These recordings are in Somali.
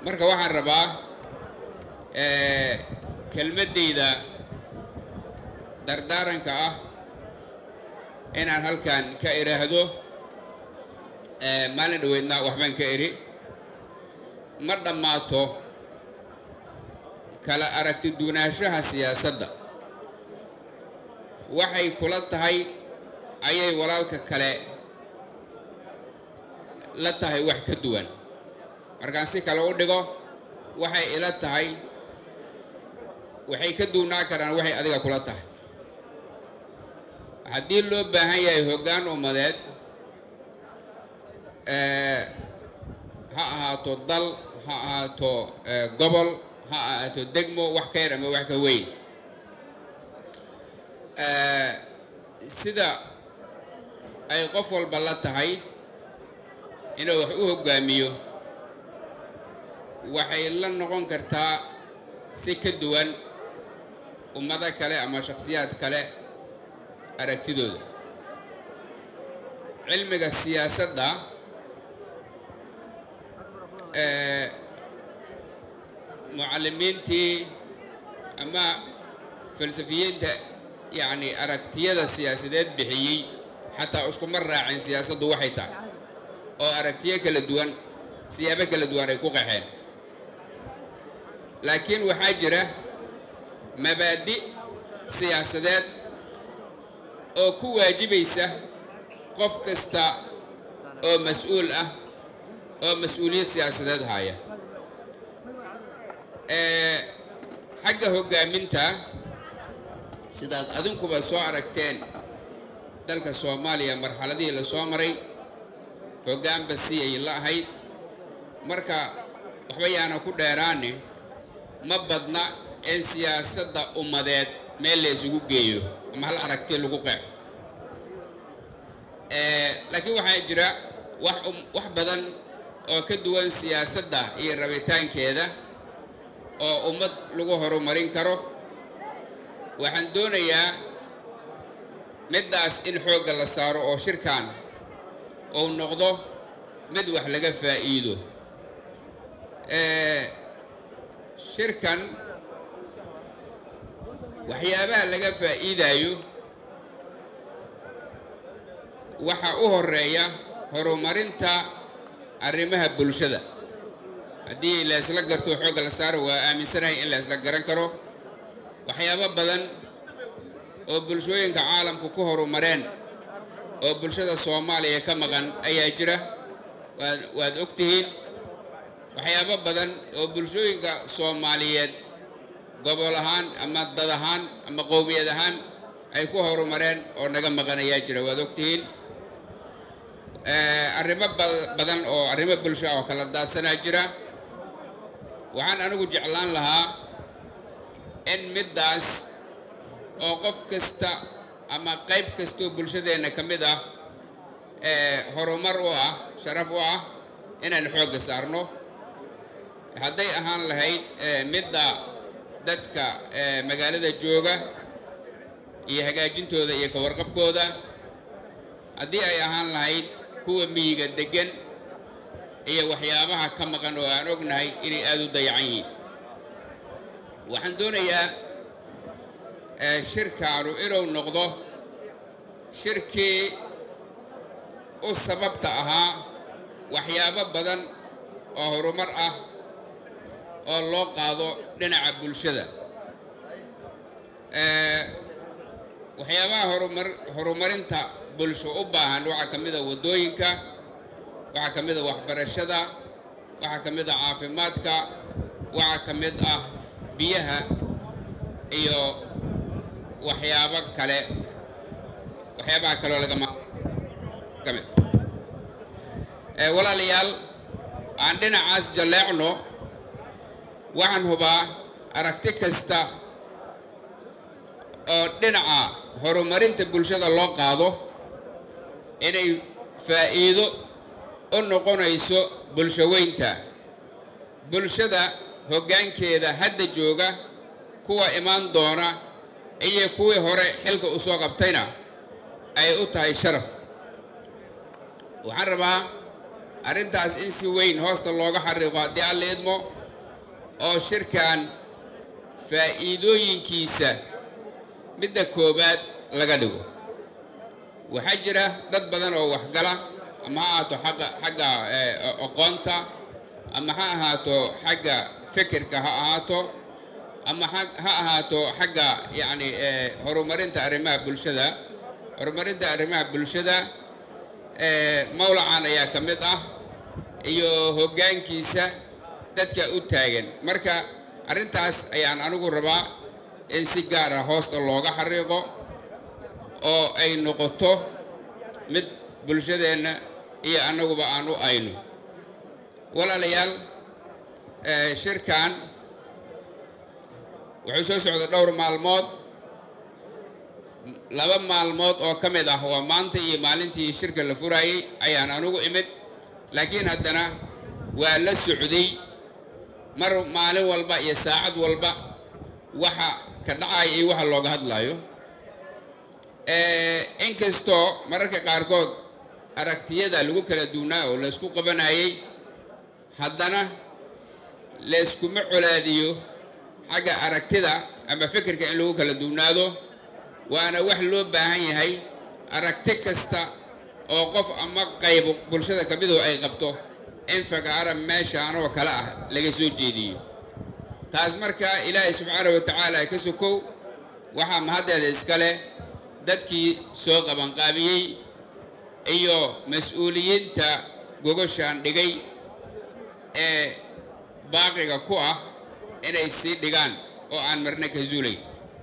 marka waxaan rabaa kelmaddayda dardaaranka ah inaan halkan ka idhaahdo maalin dhaweydna waxbaan ka idhi ma dhammaato kala aragti duwanaanshaha siyaasadda waxay kula tahay ayay walaalka kale la tahay wax ka duwan markaan si kale u dhigo waxay ila tahay waxay ka duwnaa karaan waxay adiga kula tahay haddii loo baahan yahay hoggaan ummadeed ha ahaato dal ha ahaato gobol ha ahaato degmo wax ka yar ama wax ka weyn sida ay qof walba la tahay inuu wax u hoggaamiyo waxay la noqon kartaa si ka duwan ummado kale ama shakhsiyaad kale aragtidooda cilmiga siyaasadda mucallimiintii ama falsafiyiinta yacni aragtiyada siyaasadeed bixiyey xataa iskuma raacin siyaasaddu waxay tahay oo aragtiyo kala duwan siyaabo kala duwan ay ku qaxeen laakiin waxaa jira mabaadi siyaasadeed oo ku waajibaysa qof kasta oo mas-uul ah oo mas-uuliyad siyaasadeed haya xagga hoggaaminta sidaad adinkuba soo aragteen dalka soomaaliya marxaladihii la soo maray hoggaanba si ay la ahayd marka waxba yaana ku dheeraane ma badna in siyaasadda ummadeed meel la isugu geeyo ama hal aragti lagu qeexo laakiin waxaa jira wax wax badan oo ka duwan siyaasadda iyo rabitaankeeda oo ummad lagu horumarin karo waxaan doonayaa middaas in xoogga la saaro oo shirkan uu noqdo mid wax laga faa'iido shirkan waxyaabaha laga faa'iidayo waxaa u horeeya horumarinta arrimaha bulshada haddii la isla garto xoogga la saaro waa aaminsanahay in la isla garan karo waxyaabo badan oo bulshooyinka caalamku ku horumareen oo bulshada soomaaliya ka maqan ayaa jira waad waad og tihiin waxyaabo badan oo bulshooyinka soomaaliyeed gobol ahaan ama dad ahaan ama qowmiyad ahaan ay ku horumareen oo naga maqan ayaa jira waad og tihiin arrimo badan oo arrimo bulsho oo kala daadsanaa jira waxaan anigu jeclaan lahaa in middaas oo qof kasta ama qayb kastoo bulshadeenna ka mid ah horumar u ah sharaf u ah inaan xoogga saarno hadday ahaan lahayd midda dadka magaalada jooga iyo hagaajintooda iyo kawarqabkooda haddii ay ahaan lahayd kuwa miyiga deggan iyo waxyaabaha ka maqan oo aan ognahay inay aada u dayacan yihiin waxaan doonayaa shirkaanu inuu noqdo shirkii u sababta ahaa waxyaabo badan oo horumar ah oo loo qaado dhinaca bulshada waxyaabaha horumar horumarinta bulsho u baahan waxaa ka mid a waddooyinka waxaa ka mid a waxbarashada waxaa ka mid a caafimaadka waxaa ka mid ah biyaha iyo waxyaabo kale waxyaabaha kaleo lagama kamid walaalayaal aan dhinacaas jalleecno waxaan hubaa aragti kasta oo dhinaca horumarinta bulshada loo qaado inay faa'iido u noqonayso bulshaweynta bulshada hoggaankeeda hadda jooga kuwa imaan doona iyo kuwii hore xilka u soo qabtayna ay u tahay sharaf waxaan rabaa arrintaas in si weyn hoosta looga xariiqo haddii alla idmo oo shirkan faa'iidooyinkiisa midda koowaad laga dhigo waxaa jira dad badan oo waxgala ama ha ahaato xagga xagga aqoonta ama ha ahaato xagga fikirka ha ahaato ama ha ahaato xagga yacni horumarinta arrimaha bulshada horumarinta arrimaha bulshada mawlacan ayaa ka mid ah iyo hoggaankiisa dadka u taagan marka arrintaas ayaan anigu rabaa in si gaar ah hoosta looga xariiqo oo ay noqoto mid bulshadeenna iyo annaguba aan u ayno walaalayaal shirkan wuxuu soo socda dhowr maalmood laba maalmood oo ka mid ah waa maanta iyo maalintii shirka la furaayey ayaan anugu imid laakiin haddana waa la socday mar maalin walba iyo saacad walba waxa ka dhacaya iyo waxa looga hadlayo inkastoo mararka qaarkood aragtiyada lagu kala duwnaa oo laysku qabanayay haddana layskuma colaadiyo xagga aragtida ama fikirka in lagu kala duwnaado waana wax loo baahan yahay aragti kasta oo qof ama qayb bulshada ka midu ay qabto in fagaara meeshaan oo kale ah laga soo jeediyo taas marka ilaahay subxaanahu wa tacaala ka sokow waxaa mahaddeeda iska leh dadkii soo qabanqaabiyey iyo mas-uuliyiinta gogoshaan dhigay ee baaqiga ku ah inay sii dhigaan oo aan marna ka zuulayn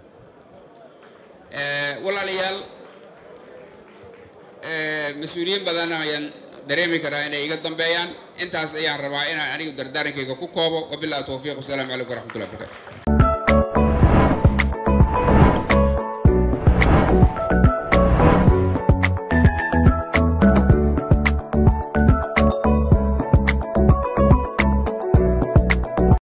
walaalayaal mas-uuliyiin badan ayaan dareemi karaa inay iga dambeeyaan intaas ayaan rabaa inaan anigu dardaarankayga ku koobo wabillahi towfiiq wasalaamu calaykum waraxmatullahi barakaatu